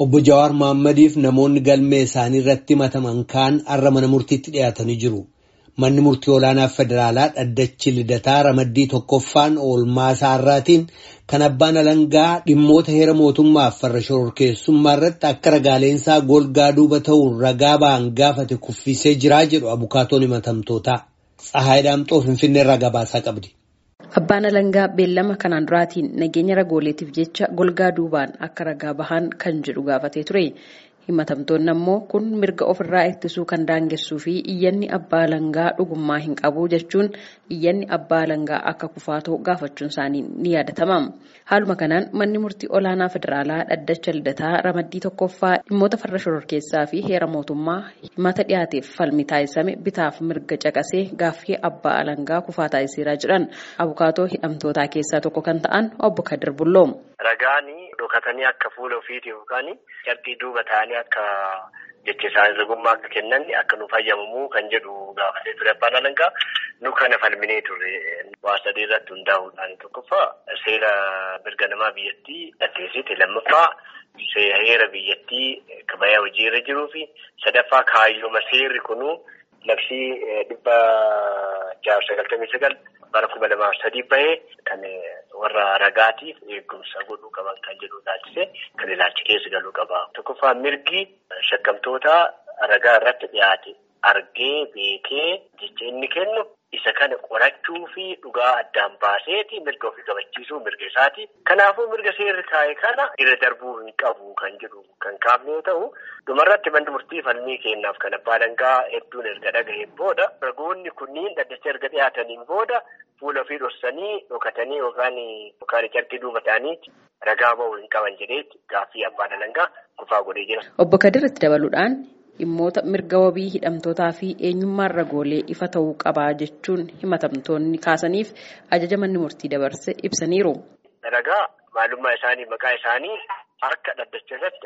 Obbo Jawaar Mahaammadiif namoonni galmee isaanii irratti himataman kaan har'a mana murtiitti dhiyaatanii jiru. Manni murtii olaanaa federaalaa dhaddachi lidataa ramaddii tokkoffaan oolmaa isaarraatiin kan abbaan alangaa dhimmoota heera mootummaaf farra shororkeessummaa irratti akka ragaaleensaa golgaa duuba ta'uun ragaa ba'an gaafate kuffisee jiraa jedhu abukaatoon himatamtootaa. Tsahaay Daamxoo Finfinneerraa gabaasaa qabdi. Abbaan alangaa beellama kanaan duraatiin nageenya ragooleetiif jecha golgaa duubaan akka ragaa bahan kan jedhu gaafatee ture. Himatamtoonni ammoo kun mirga ofirraa ittisuu kan daangessuu fi iyyanni abbaa alangaa dhugummaa hin qabu jechuun iyyanni abbaa alangaa akka kufaatoo gaafachuun isaanii ni yaadatama. Haaluma kanaan manni murtii olaanaa federaalaa dhaddacha lidataa ramaddii tokkoffaa dhimmoota farra shororkeessaa fi heera mootummaa himata dhiyaateef falmi taasisame bitaaf mirga caqasee gaaffii abbaa alangaa kufaa taasiseera jedhan abukaatoo hidhamtootaa keessaa tokko kan ta'an obbo Kadir Bulloo. Ragaanii dhokatanii akka fuula ofiiti yookaan cabbii duuba ta'anii akka jecha isaanii ragummaa akka kennan akka nu fayyamamuu kan jedhu gaafatee ture abbaan alangaa nu kana falminee ture waa sadii irratti hundaa'uudhaan tokkoffaa seera mirga namaa biyyattii dhaggeessite lammaffaa heera biyyattii kabayaa hojii irra jiruu fi sadaffaa kaayyooma seerri kunuu labsii dhibba jaarraa sagaltamii sagal bara kuma lamaaf sadii bahee kan warra ragaatiif eegumsa godhuu qaban kan jedhu ilaalchise kan ilaalchi keessa galuu qaba. Tokkoffaa mirgi shakkamtoota ragaa irratti dhiyaate argee beekee jecha inni kennu isa kana qorachuu fi dhugaa addaan baaseeti mirga ofii qabachiisuu mirga isaati. Kanaafuu mirga seerri kaa'e kana irra darbuu hin qabu kan jedhu kan kaafne yoo ta'u dhumarratti manni murtii falmii kennaaf kan abbaa alangaa hedduun erga dhaga'een booda ragoonni kunniin dhaddacha erga dhiyaataniin booda fuula ofii dhoksanii dhokatanii yookaan yookaan carqii duuba ta'anii ragaa ba'uu hin qaban jedheetti gaaffii abbaan alangaa kufaa godhee jira. Obbo Kadir itti dabaluudhaan dhimmoota mirga wabii hidhamtootaa fi eenyummaan ragoolee ifa ta'uu qabaa jechuun himatamtoonni kaasaniif ajaja manni murtii dabarse ibsaniiru. Ragaa maalummaa isaanii maqaa isaanii harka dhaddacha irratti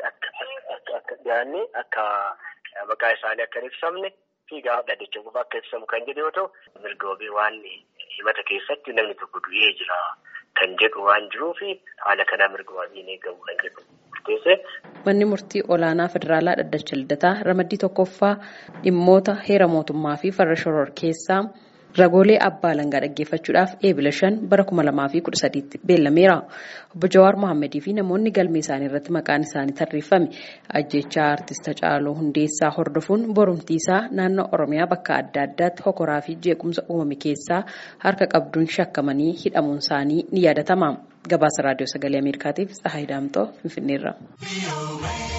akka dhiyaanne akka maqaa isaanii akka hin ibsamne fi gaafa dhaddacha qofa akka ibsamu kan jedhu yoo ta'u mirga wabii waan himata keessatti namni tokko du'ee jira kan jedhu waan jiruufi haala kanaa mirga wabiin eegamu kan jedhu murteesse. Manni murtii olaanaa federaalaa dhaddacha lidataa ramaddii tokkoffaa dhimmoota heera mootummaa fi farra shororkeessaa ragoolee abbaa alangaa dhaggeeffachuudhaaf eebila shan bara kuma lamaa fi kudha sadiitti beellameera. Obbo Jawaar Mohaammadii fi namoonni galmee isaanii irratti maqaan isaanii tarreeffame ajjechaa artista Caaloo Hundeessaa hordofuun borumtiisaa naannoo Oromiyaa bakka adda addaatti hokoraa fi jeequmsa uumame keessaa harka qabduun shakkamanii hidhamuun isaanii ni yaadatama. Gabaasa Raadiyoo Sagalee Ameerikaatiif Tsahaay Daamxoo Finfinneerra.